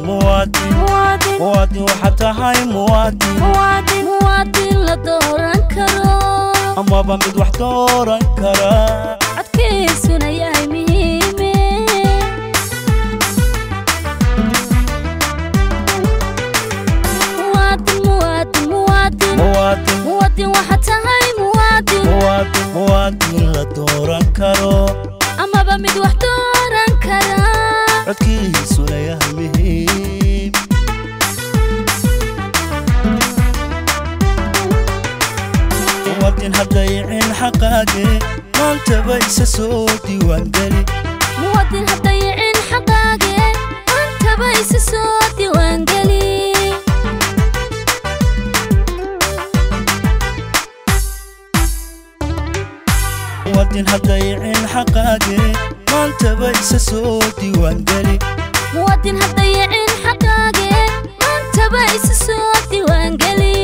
muwaadin muwaadin muwaadin waxaad tahay muwaadin muwaadin muwaadin la dooran karo amaba mid wax dooran kara codkiisuna yahay muhiime muwaadin muwaadin muwaadin muwaadin muwaadin waxaad tahay muwaadin muwaadin muwaadin la dooran karo amaba mid wax dooran kara codkiisuna yahay muhiim muwaadin haddayicin xaqaage maantaba isa soo diiwaangeli muwaadin haddayicin xaqaage maantaba isa soo diiwaangeli muwaadin haddayicin xaqaage maantaba isa soo diiwaangeli muwaadin haddayicin xaqaage maantaba isa soo diiwaangeli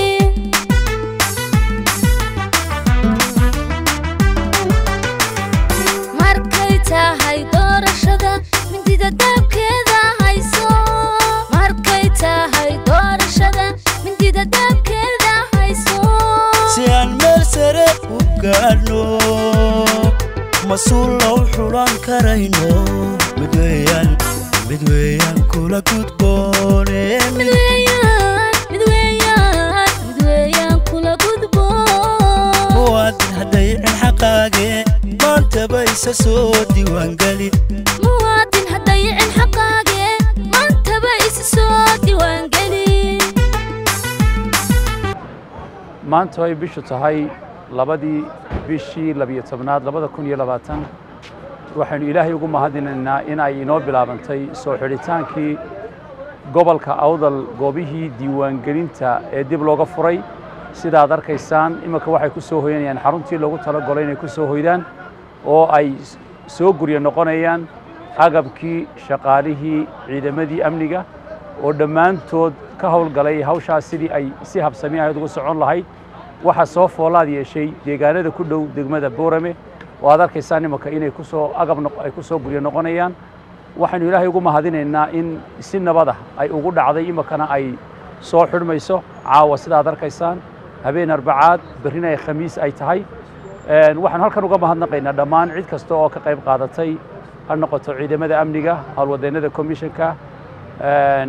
markay tahay doorashada mindida daabkeeda hayso markay tahay doorashada mindida daabkeeda hayso si aan meel sare u gaadhno mas-uul low xulan karayno mid weeyaan mid weeyaan kula gudboone mid weeyaan mid weeyaan mid weeyaan kula gudbo muwaadin haddayicin xaqaage maantaba isa soo diiwaangeli muwaadin haddayicin xaqaage maantaba isa soo diiwaangeli maanta ay bishu tahay labadii bishii labiyo tobnaad labada kun iyo labaatan waxaynu ilaahay ugu mahadinaynaa in ay inoo bilaabantay soo xidhitaankii gobolka awdal goobihii diiwaangelinta ee dib looga furay sidaad arkaysaan iminka waxay ku soo hoyanayaan xaruntii loogu talagolay inay ku soo hoydaan oo ay soo guryo noqonayaan agabkii shaqaalihii ciidamadii amniga oo dhammaantood ka howlgalay hawshaas sidii ay si habsami ahayd ugu socon lahayd waxaa soo foolaad yeeshay deegaanada ku dhow degmada boorame oo aad arkaysaan imanka inay ku soo agab noq- ay ku soo guryo noqonayaan waxaynu ilaahay ugu mahadinaynaa in si nabada ay ugu dhacday iminkana ay soo xidhmayso caawa sidaad arkaysaan habeen arbacaad berrina ay khamiis ay tahay Een, waxaan halkan uga mahadnaqaynaa dhammaan cid kasta oo ka qayb qaadatay ha noqoto ciidamada amniga howlwadeennada commissionka een,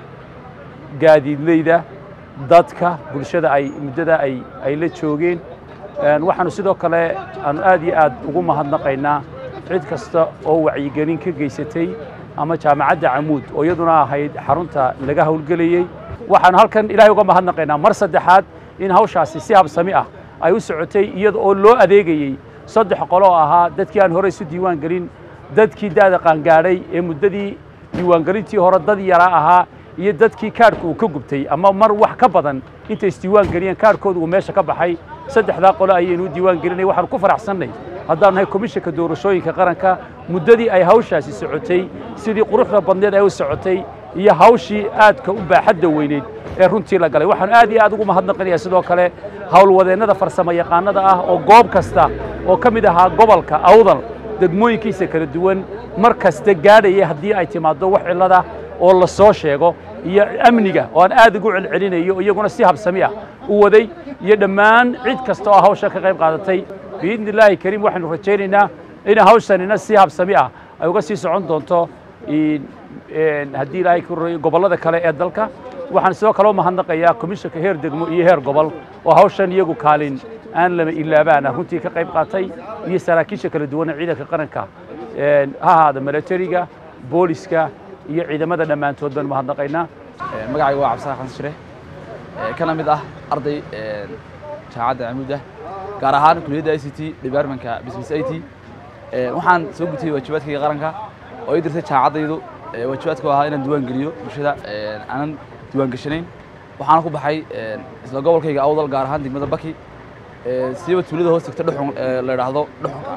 gaadiidleyda dadka bulshada ay muddada ay ay la joogeen Een, waxaanu sidoo kale aanu aad iyo aad ugu mahadnaqaynaa cid kasta oo wacyigelin ka geysatay ama jaamacadda camuud oo iyaduna ahayd xarunta laga howlgelayey waxaanu halkan ilaahay uga mahadnaqaynaa mar saddexaad in hawshaasi si habsami ah ay u socotay iyada oo loo adeegayey saddex qolo oo ahaa dadkii aan horey isu diiwaan gelin dadkii da'da qaangaadhay ee muddadii diiwaangelintii hore dad yaraa ahaa iyo dadkii kaadhka uu ka gubtay ama mar wax ka badan intay isdiiwaan geliyeen kaadhkooda uu meesha ka baxay saddexdaa qole ayaynu u diiwaan gelinay waxaanu ku faraxsannay haddaanu nahay komishanka doorashooyinka qaranka muddadii ay hawshaasi socotay sidii quruxda badneed ay u socotay iyo hawshii aadka u baaxadda weyneyd ee runtii la galay waxaanu aad iyo aad ugu mahadnaqinayaa sidoo kale howlwadeennada farsamo yaqaanada ah oo goob kasta oo ka mid ahaa gobolka awdal degmooyinkiisa kala duwan mar kasta gaadhaya haddii ay timaaddo wax cillada oo la soo sheego iyo amniga oo aan aad ugu celcelinayo iyaguna si habsami ah u waday iyo dhammaan cid kasta oo hawsha ka qayb qaadatay biidni illaahi kariim waxaynu rajaynaynaa in hawshanina si habsami ah ay uga sii socon doonto in- een, haddii ilaahay ku royo gobollada kale ee dalka waxaan sidoo kale u mahadnaqayaa komishanka heer degmo iyo heer gobol oo hawshan iyagu kaalin aan lama ilaabaana runtii ka qayb qaatay iyo saraakiisha kala duwan ee ciidanka qaranka een, ha ahaada milatariga booliska iyo ciidamada dhammaantood baynu mahadnaqaynaa Ee, magacayga waa cabdisaaq xasan shire ee, kana mid ah arday ee, jaamacadda camuuda gaar ahaan kuliyadda i c t departmentka business i t Ee, waxaan soo gutay waajibaadkayga qaranka oo ii dirtay jaamacaddaydu ee, waajibaadka oo ahaa inaan diiwaan geliyo bulshada ee, aanan diiwaan gashanayn waxaana ku baxay ee, isla gobolkayga awdal gaar ahaan degmada baki ee, siiba tuulada hoos tagta dhuxun ee, la idhaahdo dhuxunka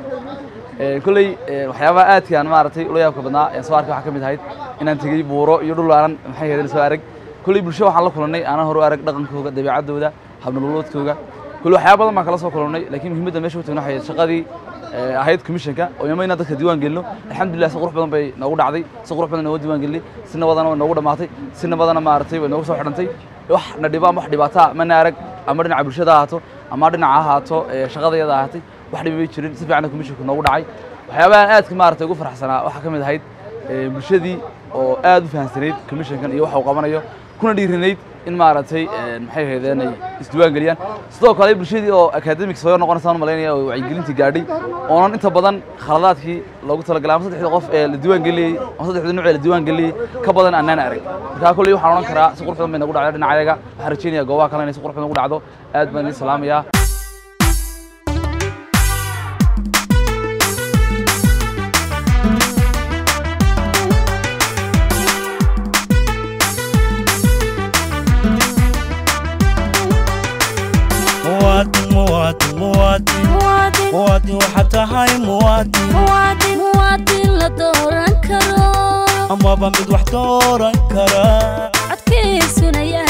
Ee, kolley ee, waxyaabaha aadkaan maaragtay ula yaabka badnaa ee soo arkay waxaa ka mid ahayd inaan tegey buuro iyo dhul aanan maxay ahayd soo arag kolley bulsho waxaan la kulannay aanan hore u arag dhaqankooga dabeecaddooda habnololoodkooga kolley waxyaaba badan baan kala soo kulannay laakiin muhiimadda meesha u tagna waxay ahayd shaqadii ee, ahayd commissionka oo yama inaan dadka diiwaan gelino alxamdulilah si qurux badan bay noogu dhacday si qurux badan noogu diiwaan gelinay si nabadana way noogu dhammaatay si nabadana maaragtay way noogu soo xidhantay wax na dhiba ama wax dhibaataa mana arag ama dhinaca bulshada ha ahaato ama dhinaca ha ahaato ee, shaqadayada ahaatay wax dhibi bay jirin si fiican commissionka noogu dhacay waxyaabahan aadka maaragtay ugu farxsanaa waxaa ka mid ahayd ee, bulshadii oo aad u fahansanayd commissionkan iyo waxa uu qabanayo kuna dhiirinayd in maaragtay ee, maxay ahaydeen ay isdiiwaan geliyaan sidoo kale bulshadii oo academic soo noqonaysaan u malaynaya oo wacyigelintii gaadhay oonan inta badan khaladaadkii loogu talagalay ama saddexda qof ee la diiwaan geliyey ama saddexda nuuc ee la diiwaan geliyey ka badan annaan arag markaa kolley waxaan odhan karaa si qurux badan bay nagu dhacday dhinacayaga waxaan rajaynayaa goobaha kale inay si qurux badan ugu dhacdo aad baan idin salaamayaa muwaadin muwaadin muwaadin muwaadin muwaadin waxaad tahay muwaadin muwaadin muwaadin la dooran karo amaba mid wax dooran kara codkiisuna yahay